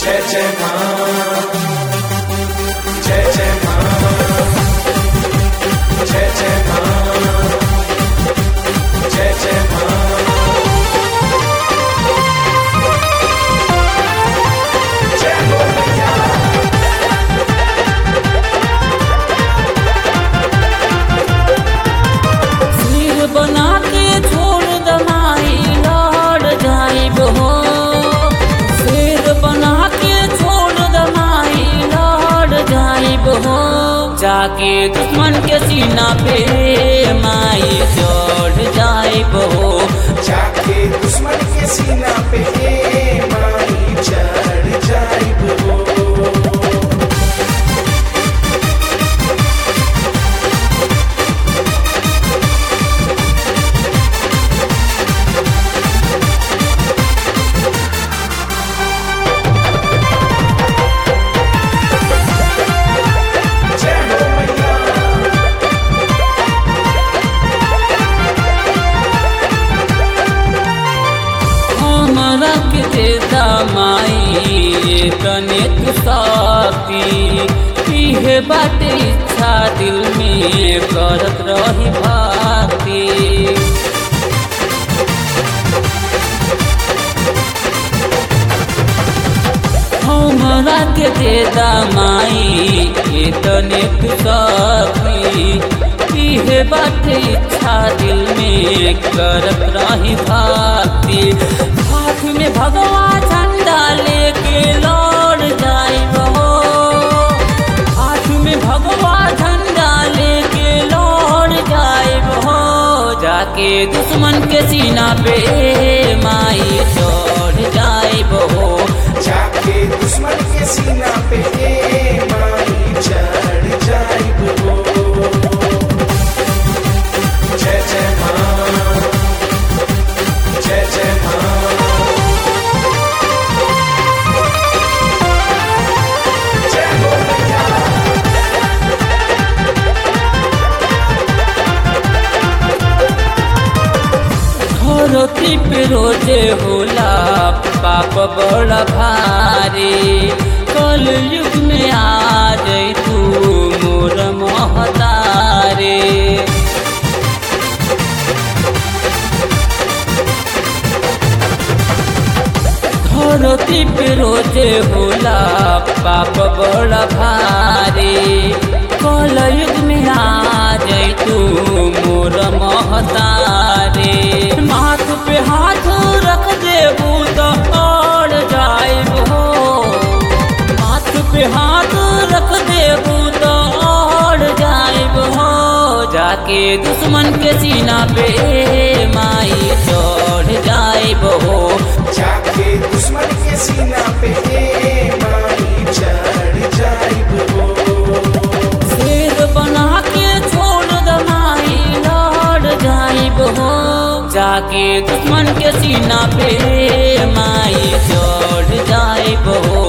जय जय माँ जय जय माँ जय जय माँ जय जय माँ जय हो मैया सिर बना के छोड़ दमाई लड़ जाइब हो सिर बना के छोड़ दमाई लड़ जाइब हो जाके दुश्मन के सीना पे माई चढ़ जाइब हो जाके दुश्मन के सीना पे माई चढ़ जाइब हो जय हो मैया हमरा के देता माई तने तू साथी पीहे बाटे इच्छा दिल में करत रही भाती हमरा के देता माई तने तू साथी पीहे बाटे इच्छा दिल में करत रही भाती हाथ में भगवा झंडा लेके लौट जाइब हो हाथ में भगवा झंडा लेके लौट जाइब हो जाके दुश्मन के सीना पे माई चढ़ जाइब हो जाके दुश्मन के सीना पे माई चढ़ जाइब हो जय जय माँ जय जय माँ जय हो मैया धरती पे रोजे होला पाप बड़ा भारी कल युग में आ जाई तू मोर महतारे धरती पे रोजे होला पाप बड़ा भारी कल युग में आ जाई तू मोर महतारे माथ पे हाथ रख देबू तो और जाइब हो माथ पे हाथ रख देबू तो और जाइब हो जाके दुश्मन के सीना पे माई चढ़ जाइब हो जाके दुश्मन के सीना पे माई चढ़ जाइब हो शेर बना के छोड़ दमाई लड़ जाइब हो जाके दुश्मन के सीना पे माई चढ़ जाइब हो